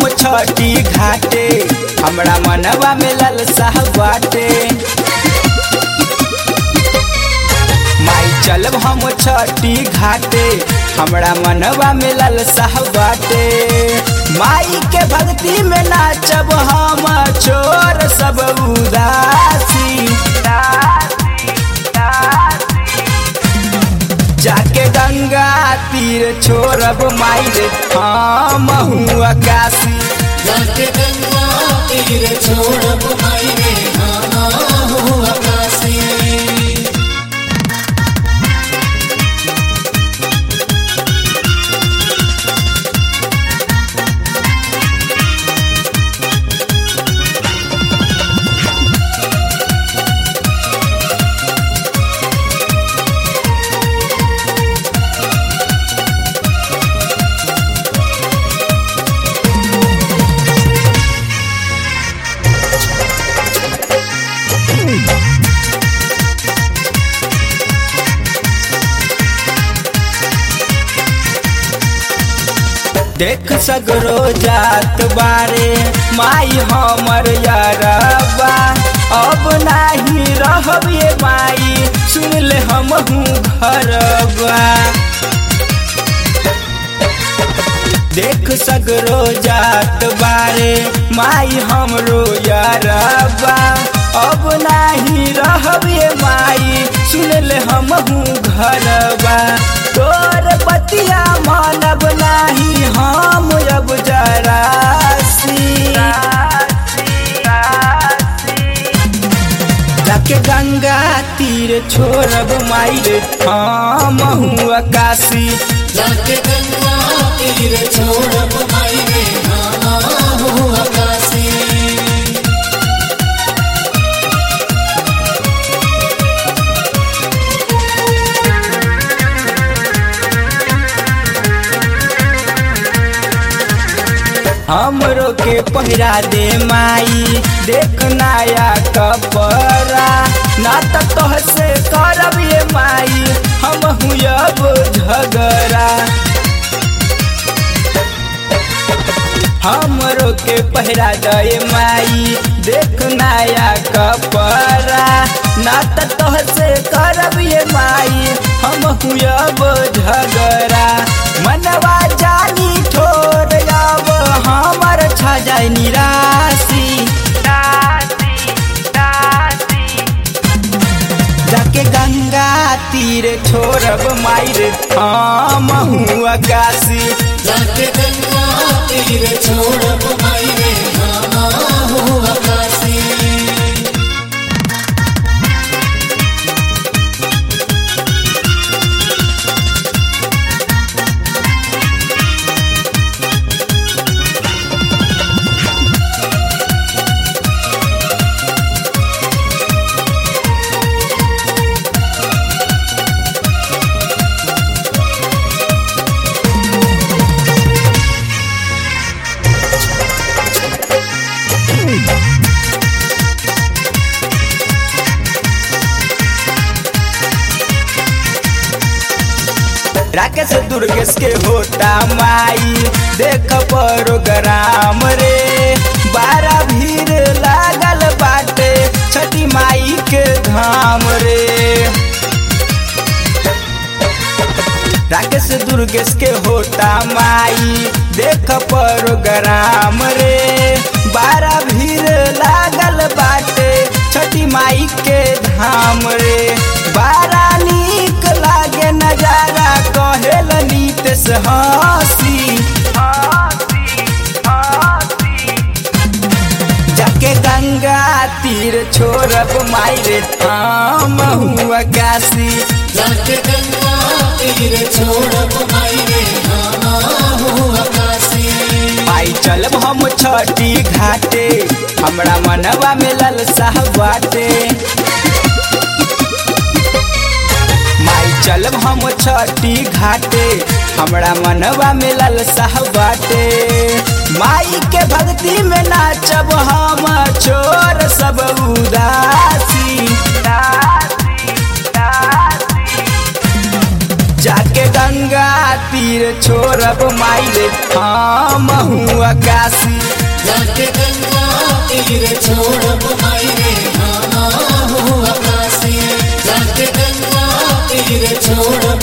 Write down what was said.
छठी घाटे हमरा मनवा में ललसा बाटे माई चलब हम छठी घाटे हमरा मनवा में ललसा बाटे माई के भक्ति में नाचब हम छोर सब उदासी जाके गंगा तीर छोड़ब माई रे हम आकाशी जाके गंगा तीर छोड़ब माई रे हाँ हो आकाशी देख सगरो जात बारे माई हमर यारबा अब नाही रहब ये माई सुन ले हम घरबा देख सगरो जात बारे माई हमरो यारबा अब नाही रहब ये माई सुन ले हम घरबा तोर बतिया मानब नाही हम अब जरासी जाके गंगा तीर छोड़ब माई रे हम आकाशी जाके गंगा तीर छोड़ब माई रे हाँ हो आकाशी हमरो के पहिरा दे माई देख नया कपड़ा ना त तोह से करब ये माई हम अब झगड़ा हमरो के पहिरा दे माई देख नया कपड़ा ना त तोह से करब ये माई हम अब झगड़ा मनवा जानी ठोर अब हमर छा जाय निराशी जाके गंगा तीर छोड़ब माई रे हम आकाशी जाके गंगा तीर छोड़ब माई रे हाँ हो आकाशी राकेश दुर्गेश के होता माई देख प्रोग्राम रे बारा भीड़ लागल बाटे छठी माई के धाम रे राकेश दुर्गेश के होता माई देख प्रोग्राम रे बारा भीड़ लागल बाटे छठी माई के धाम रे बारा नीक लागे नजारा कहेल नीतेश हंसी जाके गंगा तीर छोड़ब माई रे हम आकाशी जाके गंगा तीर छोड़ब माई रे हाँ हो आकाशी माई चलब हम छठी घाटे हमरा मनवा में ललसा बाटे माई चलब हम छठी घाटे हमरा मनवा में ललसा बाटे माई के भक्ति में नाचब हम छोर सब उदासी जाके गंगा तीर छोड़ब माई रे हम आकाशी जाके गंगा तीर छोड़ब माई रे हम हो आकाशी जाके गंगा तीर छोड़ब